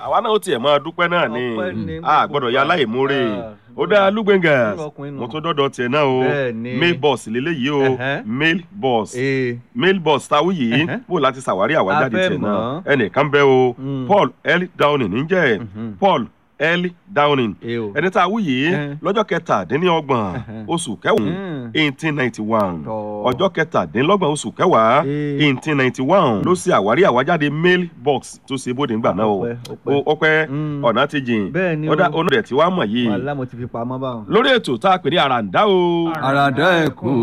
àwa náà ó tiẹ̀ máa dúpẹ́ náà ni Ọpẹ́ ni a gbogbo gbọ́dọ̀ ya wa. láìmúre Ah, ó dá lúgbẹ̀ngà irú ọkùnrin nù. mo tún dọ́dọ̀ tiẹ̀ náà o Bẹ́ẹ̀ ni. mail box lélẹ́yìí o Ẹ̀hẹ́. mail box ee mail box táwí yìí Ẹ̀hẹ́. bó láti ṣàwárí àwájáde A fẹ́ tiẹ̀ náà mọ̀. ẹnìkan bẹ́ o Mm. Paul L Downing níjẹ́ Mhm. Paul L Downing ee o. ẹni tá a wí yìí Ẹ̀hẹ́. lọ́jọ́ kẹtàdínlọ́gbọ̀n Ẹ̀hẹ́. oṣù kẹwàá Mm. eighteen ninety one Tọ́. ọjọ́ kẹtàdínlọ́gbọ̀n oṣù kẹwàá Ee. eighteen ninety one ló ṣe àwárí àwájáde mail box tó ṣe bóde ńgbà náà o Ọpẹ́, ọpẹ́. Ó- ọpẹ́ Mm. ọ̀nà ti jìn Bẹ́ẹ̀ ni o. ọ̀dà onú rẹ̀ tí wàá mọ̀ yìí wàhálà mo ti fi pamọ́ báwọn. lórí ètò tá a pè ní àràǹdá o. àràdá ẹkùn